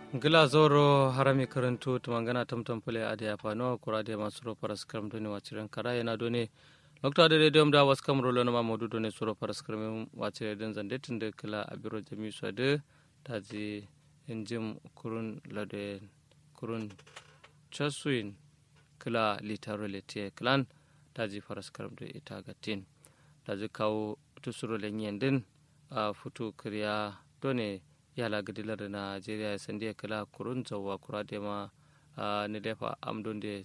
gila zoro harami karantu tumangana tamtam pule ade apano kurade masuro paras karam doni wachiren kara yana doni lokta de radio da was kam rolo na modu doni suro paras karam wachire den zande tinde kila abiro jami swade taji injim kurun lade kurun chasuin kila litaro letie klan taji paras karam do ita gatin taji kawo tusuro lenyen din a futu kriya doni yala gadilar najeriya ya sandiya kala kurun zawa kura da ma ni lefa amdon da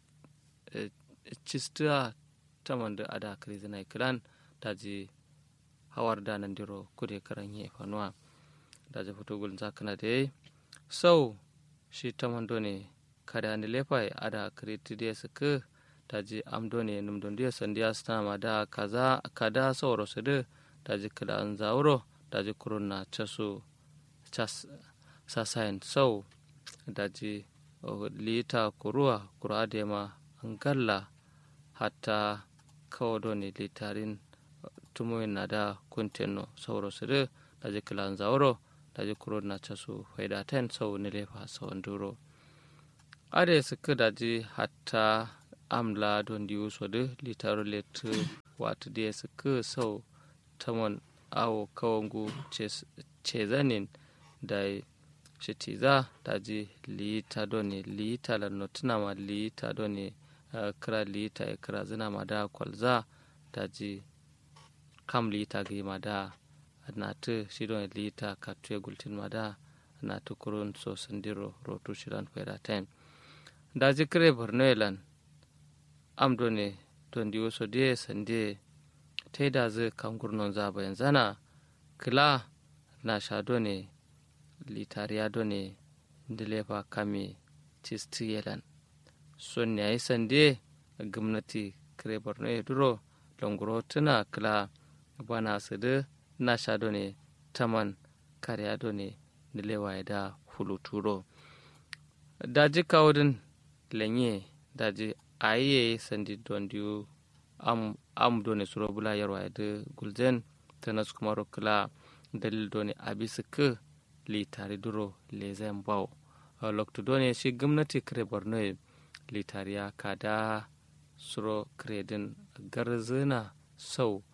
cista ta manda ada krizi na kiran ta ji hawar da nan diro kude karan yi fanuwa da ji fito gulin zakana da yayi sau shi ta mando ne kada ni lefa ada kriti da su ka ta ji amdo ne numdon da sandiya su ma da kaza kada sauro su da ta ji kala an zauro ta ji kurun na casu sasayin sau daji lita kuruwa kura ma angalla hatta kawo ne litarin tumuyin na da kunteno sauro su da daji kilan zauro daji kuro na casu faida ten sau ni lefa sau duro ade suka daji hatta amla don diyu so da litaru letu wata da suka sau tamon awo kawangu cezanin da shitiza daji liita doni liita la notinama liita doni uh, kira liita e kira zina ma da kwalza daji kam liita gi ma da natu shi doni liita ka tuye gultin ma da natu kurun so sandiro rotu shiran fayda ten daji kire borno elan am doni don diwo so die sande ta da zai kan gurnon zaba yanzana kila na sha doni litariya done dilefa kame cisti yelan son yayi sande gwamnati kire borno ya duro longoro tuna kila bana su da na sha done taman kariya done dilewa ya da fuluturo daji kawudin lenye daji ayiye sandi don diyu am am done suro bula yarwa ya da gulzen tanas kuma kila dalil done abisa ka litari duro lezen bau lokto done shi gwamnati kare borno litariya kada suro kredin garzina sau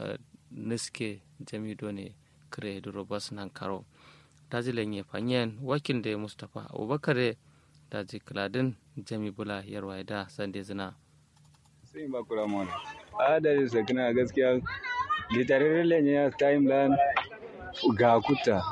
niske jami done kare duro bas nan karo daji lenye fanyen wakil da mustapha abubakar daji kladin jami bula yarwa da sande zina sai ba kura mona a da sakina gaskiya litari lenye ya timeline ga kuta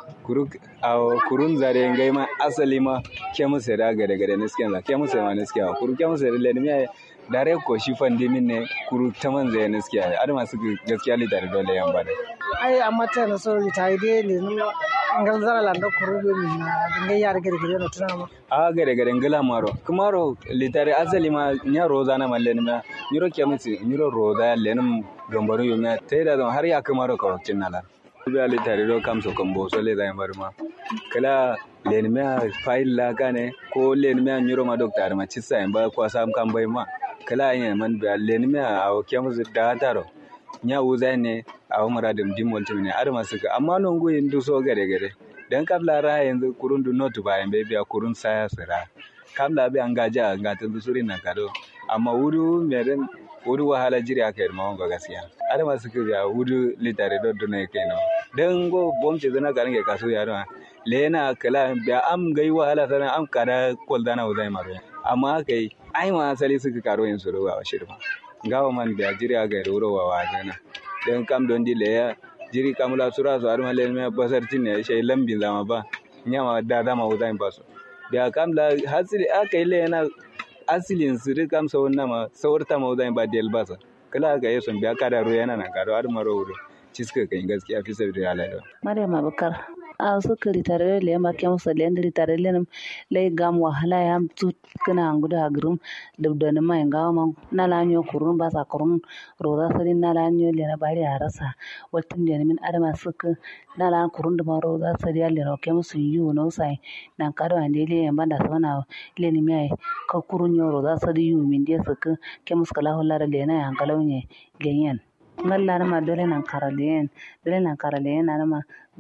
kurun zare ngai ma asali ma ke musa da gade gade nisken la ke musa ma niske kuru ke musa le ne dare ko shi fandi min ne kuru taman zai niske ada masu gaskiya li dare dole yan bada ai amma ta na so ta yi dai le no ngal zara landa kuru be min na ngai yar gade gade no tuna ma a gade gade ngala maro kumaro li dare asali ma nya roza na malle ne ma nyiro ke musa nyiro roza le num gambaro yo ma tai da har ya kumaro ka wakin nala be ali tare do kam so kombo so le dai marma kala len me file la kane ko len me nyuro ma doctor ma chissa en ba ko sam kam bai ma kala yen man be len me a o kem zu da taro nya uza ne a o mara dum dim wonti ne ar ma suka amma non go yin du so gare gare dan kabla ra yanzu kurun du not ba en be biya kurun saya sira kabla be an gaja ga tun suri na kado amma wuru meren wuri wahala jiri aka yi mawon gaskiya ada masu kiriya wuri litare do do ne kai no dan go bom ce zana garin ke kaso yaro lena kala biya am gai wahala sana am kada kol dana uzai maro amma kai ai ma asali suka karo yin su ruwa shirma gawa man biya jiri aka yi ruwa wa jana dan kam don di leya jiri kamula sura su arma le me basar tinne shay lambin zama ba nyama da dama uzai baso biya kamla hasili aka yi lena asilin su duk amsa wannan ma saurta ma zan ba del basa kala ga yason biya kada ro yana nan kado har maro wuro ciska kan gaskiya fi sabri ala da Maryam Abubakar a su kiri tare le ma kem so le ndiri tare le nam le gam wahala ya tu kana nguda agrum dubda na mai ga ma na la nyo kurun ba sa kurun ro da sari na la nyo le na bari arasa watin de min adama suka na la kurun da ma ro da sari le ro kem su yu no sai nan kado ande le yamba da sana le ni mai ka kurun yo ro da sari yu min de suka kem skala holla le na yan kalonye genyen ngalla ma dole nan karalen dole nan karalen na ma zuwut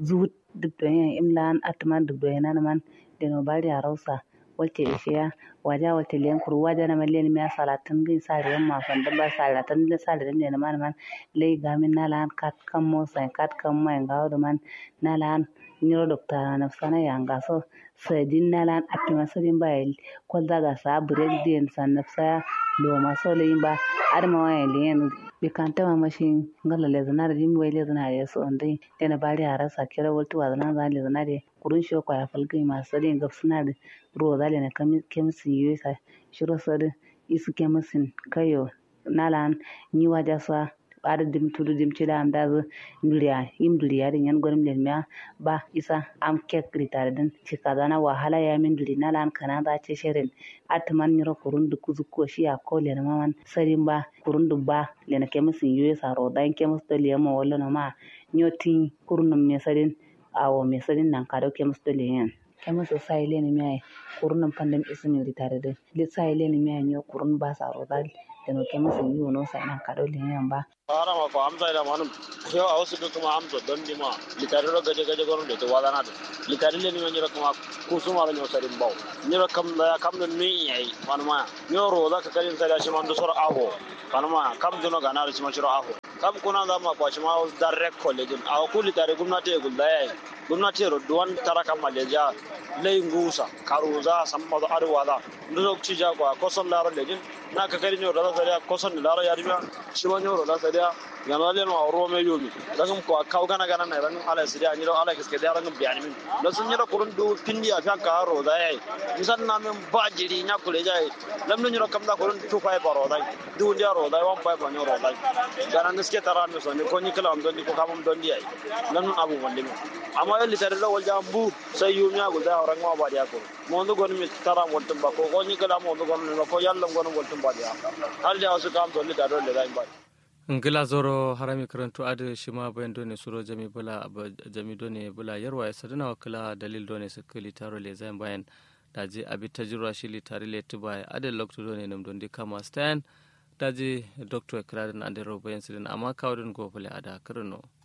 dubdoyen imlan atman dubdoyen man deno bari arausa walte ishiya waja walte len kuru waja na malen mi salatin gin sare yamma fanda ba salatin le sare den man man le gamin nalan kat kam mo sai kat kam mai ngawo man nalan nyiro dokta na sana yanga so sadin nalan atma sadin bayil ko daga sa break den san nafsa lo ma so le ba adama wa len bi kanta ma mashin ngala le zana da jimi wai le zana ya so ndai dena bari arasa kira waltu wa zana zan le zana de kurun shi ko ya falgai masu sadin gaf suna da ruwa zale na kemisin yi sa shiro sadi isu kemisin kayo nalan ni waja sa ada dim tudu dim cida am da nduriya yim duriya din yan gwanim len miya ba isa am kek ritare din cika zana wahala ya min duri nalan kana da ce shirin atman nyiro kurun du kuzu ko shi ya ko len maman sarin ba kurun du ba len kemisin yi sa ro dan kemis to le ma wala no ma nyotin kurun me sarin awo me sarin nan kado kemis to le yan kama so sai le ni mai kurun nan pandem ismi ritare de le sai le ni mai nyo kurun ba sa ro dal de no kama so yi no sai nan kado le yan ba ara ma ko amsa da manum yo a wasu kuma amsa don di ma litare ro gaje gaje gono de to wala na de litare le ni ma kuma kusuma ro nyo sarin baw nyira kam da kam don mi yayi manuma nyo ro da ka kalin sai da shi man do sor aho manuma kam dono ga na ro shi ma shiro aho kam kuna da ma kwa shi ma direct college a ku litare gumnati e gulda yayi gumnati ro duwan tara kam maleja lay ngusa karuza samma do arwala ndo ci ja kwa koson laro lejin na ka kari nyo da sariya koson laro ya riba shi ma nyo da sariya yana le no ro me yomi dangum ko kaw gana gana na rangum ala sariya ni ro ala kiske da rangum biyani min da sun yira kurun du pindi a fa ka ro da yayi misan na men ba jiri nya kule jai lam no kam da kurun tu fa ba ro da du ndi ro da wan fa ba nyo ro da gana niske tara mi so ni ko ni kala am don ko kam don di ai lam abu wande mi amma yalli tare lo wal jambu sai yumi agul da orang ma ba dia ko mo ndo gon mi tara woltum ba ko ko ni kala mo ndo gon mi ko yalla gon woltum ba dia hal da wasu kam to ni da do le da ba ngila zoro harami karantu adu shima bayan done suro jami bula jami done bula yarwa ya sadana wakila dalil done sakali taro le zain bayan daji abi tajirwa shi li tari le tuba adel lokto done nam don di kama stan daji doctor kradan ande ro bayan sidin amma kawdun go bula ada karno